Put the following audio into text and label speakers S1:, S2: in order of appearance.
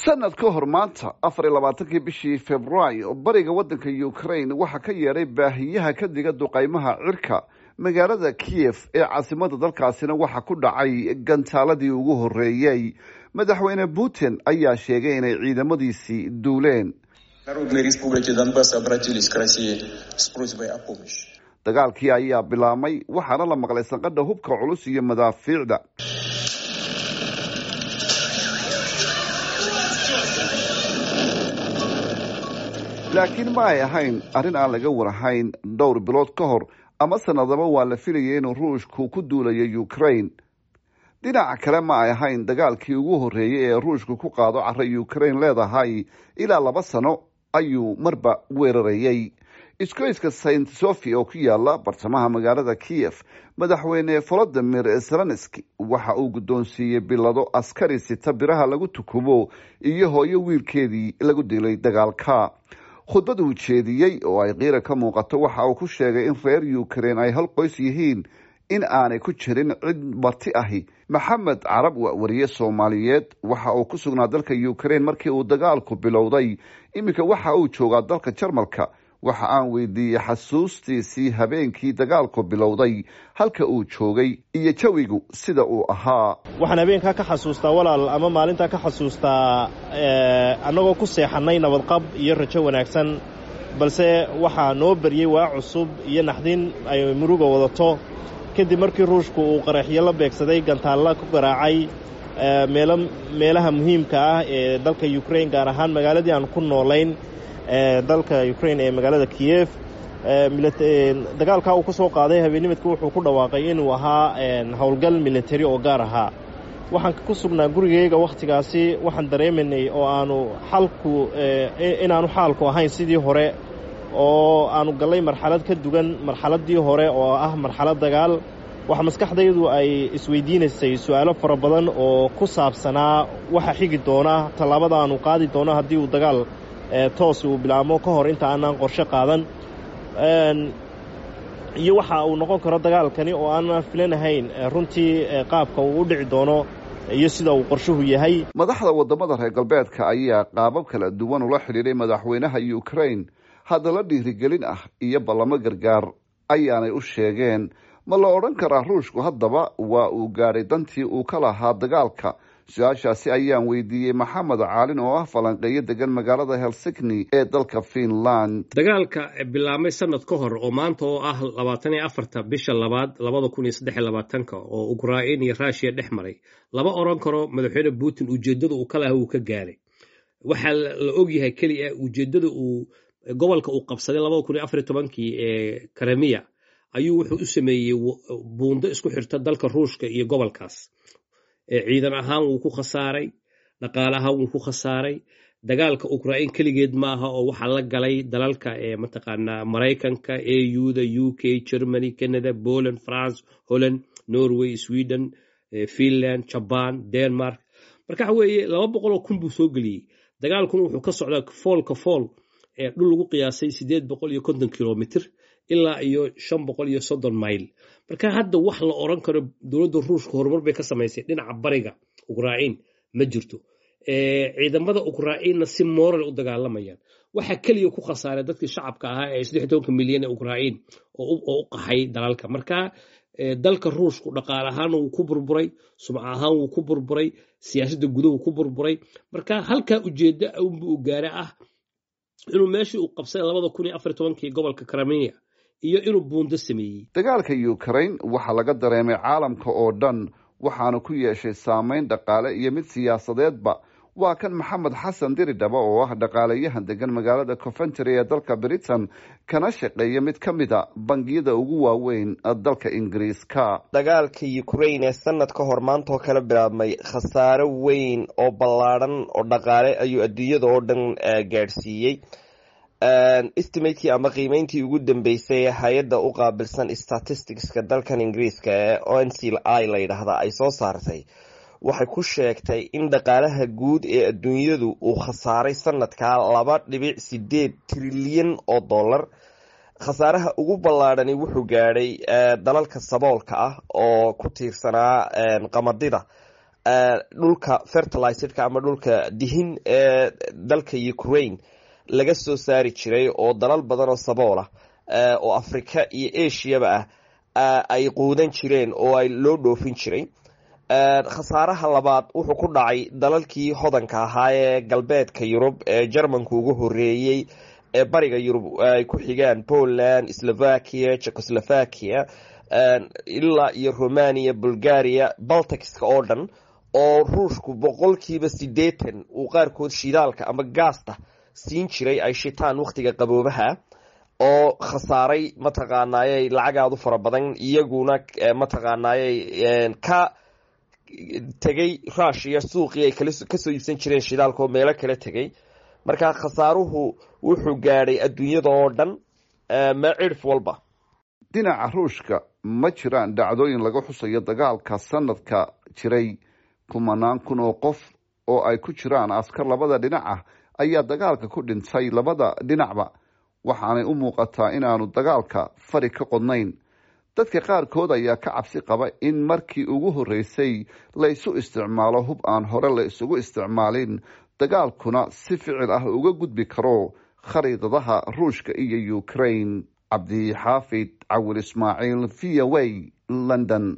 S1: sanad ka hor maanta afar iyo labaatankii bishii februaayo bariga waddanka ukraine waxaa ka yeedhay baahiyaha ka diga duqaymaha cirka magaalada kiyef ee caasimada dalkaasina waxaa ku dhacay gantaaladii ugu horreeyey madaxweyne putin ayaa sheegay inay ciidamadiisii duuleen dagaalkii ayaa bilaabmay waxaana la maqlay sanqadha hubka culus iyo madaafiicda laakiin ma ay ahayn arrin aan laga warahayn dhowr bilood ka hor ama sanadaba waa la filayay inuu ruushku ku duulayo ukraine dhinaca kale ma ay ahayn dagaalkii ugu horreeyey ee ruushku ku qaado cara ukraine leedahay ilaa laba sano ayuu marba weerarayey iskoyska saint sofia oo ku yaala bartamaha magaalada kiyef madaxweyne volodimir zelenski waxa uu guddoonsiiyey bilado askari sita biraha lagu tukubo iyo hooyo wiilkeedii lagu dilay dagaalka khudbad uu jeediyey oo ay qiira ka muuqato waxa uu ku sheegay in reer ukraine ay hal qoys yihiin in aanay ku jirin cid marti ahi maxamed carab waa wariye soomaaliyeed waxa uu ku sugnaa dalka ukraine markii uu dagaalku bilowday iminka waxa uu joogaa dalka jarmalka waxa aan weydiiyey xasuustiisii habeenkii dagaalku bilowday halka uu joogay iyo jawigu sida uu ahaa
S2: waxaan habeenkaa ka xasuustaa walaal ama maalintaa ka xasuustaa annagoo ku seexannay nabadqab iyo rajo wanaagsan balse waxaa noo baryey waa cusub iyo naxdin ay muruga wadato kadib markii ruushku uu qaraxyo la beegsaday gantaalla ku garaacay meelo meelaha muhiimka ah ee dalka ukraine gaar ahaan magaaladii aan ku noolayn dalka ukraine ee magaalada kiyef dagaalkaa uu ka soo qaaday habeennimadka wuxuu ku dhawaaqay inuu ahaa howlgal militari oo gaar ahaa waxaan ku sugnaa gurigayga wakhtigaasi waxaan dareemaynay oo aanu xalku inaanu xaalku ahayn sidii hore oo aanu gallay marxalad ka dugan marxaladdii hore oo ah marxalad dagaal waxa maskaxdaydu ay isweydiinaysay su'aalo fara badan oo ku saabsanaa waxa xigi doona tallaabada aanu qaadi doono haddii uu dagaal toos uu bilaabmo ka hor inta aanaan qorshe qaadan iyo waxa uu noqon karo dagaalkani oo aanan filanahayn runtii qaabka uu u dhici doono iyo sida uu qorshuhu yahay
S1: madaxda waddamada reer galbeedka ayaa qaabab kala duwan ula xidhiidhay madaxweynaha ukraine haddala dhiirigelin ah iyo ballamo gargaar ayaanay u sheegeen ma la odhan karaa ruushku haddaba waa uu gaadhay dantii uu ka lahaa dagaalka su-aashaasi ayaan weydiiyey maxamed caalin oo ah falanqeeyo degan magaalada helsigni ee dalka finland
S3: dagaalka bilaabmay sanad ka hor oo maanta oo ah labaatan iyo afarta bisha labaad labada kun iyo saddex iyo labaatanka oo ukrain iyo rushiya dhex maray lama odhan karo madaxweyne putin ujeeddada uu ka laha uu ka gaaray waxaa la ogyahay keliya ujeeddada uu gobolka uu qabsaday labada kun iyo afar iyo tobankii ee karamiya ayuu wuxuu u sameeyey buundo isku xirta dalka ruushka iyo gobolkaas ciidan ahaan wuu ku khasaaray dhaqaale ahaan wuu ku khasaaray dagaalka ukrain keligeed maaha oo waxaa la galay dalalka ee mataqaanaa maraykanka auda u k germany canada poland france holland norway sweden finland jaban denmark marka waxa weeye laba boqoloo kun buu soo geliyey dagaalkuna wuxuu ka socdaa foolka fool ee dhul lagu qiyaasay sideed boqol iyo konton kilomitr ilaa iyo shan boqol iyo soddon mayl marka hadda wax la oran karo dowladda ruushka horumar bay ka samaysay dhinaca bariga ukrain ma jirto ciidamada ukrainna si moral u dagaalamayaan waxaa keliya ku khasaaray dadkii shacabka ahaa ee saddex tobanka milyan ee ukrain oo u qaxay dalalka marka dalka ruushku dhaqaale ahaan wuu ku burburay sumca ahaan wuu ku burburay siyaasadda guduhu ku burburay marka halkaa ujeedda unba u gaara ah inuu meeshii uu qabsaday labada kun iyo afar tobankii gobolka karamiya iyo inuu buundo sameeyey
S1: dagaalka ukraine waxaa laga dareemay caalamka oo dhan waxaana ku yeeshay saameyn dhaqaale iyo mid siyaasadeedba waa kan maxamed xasan diridhaba oo ah dhaqaalayahan degan magaalada coventry ee dalka britain kana shaqeeya mid ka mid a bangiyada ugu waaweyn dalka ingiriiska
S4: dagaalka ukraine ee sanad ka hor maanta oo kala bilaabmay khasaare weyn oo ballaadhan oo dhaqaale ayuu adduunyada oo dhan gaadhsiiyey estimatekii ama qiimeyntii ugu dambeysay ee hay-adda u qaabilsan statisticska dalkan ingiriiska ee o n c i la yidhaahda ay soo saartay waxay ku sheegtay in dhaqaalaha guud ee adduunyadu uu khasaaray sanadkaa laba dhibic sideed trilyan oo dollar khasaaraha ugu ballaadhani wuxuu gaadhay dalalka saboolka ah oo ku tiirsanaa qamadida dhulka fertilizedka ama dhulka dihin ee dalka ukraine laga soo saari jiray oo dalal badan oo saboolah oo africa iyo asiaba ah ay quudan jireen oo ay loo dhoofin jiray khasaaraha labaad wuxuu ku dhacay dalalkii hodanka ahaa ee galbeedka yurub ee jermanka ugu horeeyey ee bariga yurub ay ku xigaan poland slovakia checoslovakia ilaa iyo romania bulgaria balticska oo dhan oo ruushku boqolkiiba siddeetan uu qaarkood shidaalka ama gaasta siin jiray ay shitaan wakhtiga qaboobaha oo khasaaray mataqaanaayey lacagaadu fara badan iyaguna mataqaanaayey ka tegay rushiya suuqii ay kasoo iibsan jireen shidaalka oo meelo kala tegay marka khasaaruhu wuxuu gaadhay adduunyada oo dhan ma cirf walba
S1: dhinaca ruushka ma jiraan dhacdooyin laga xusayo dagaalka sanadka jiray kumanaan kun oo qof oo ay ku jiraan askar labada dhinac ah ayaa dagaalka ku dhintay labada dhinacba waxaanay u muuqataa inaanu dagaalka fari ka qodnayn dadka qaarkood ayaa ka cabsi qaba in markii ugu horreysay la isu isticmaalo hub aan hore la isugu isticmaalin dagaalkuna si ficil ah uga gudbi karo khariidadaha ruushka iyo ukraine cabdixaafid cawil ismaaciil v o a london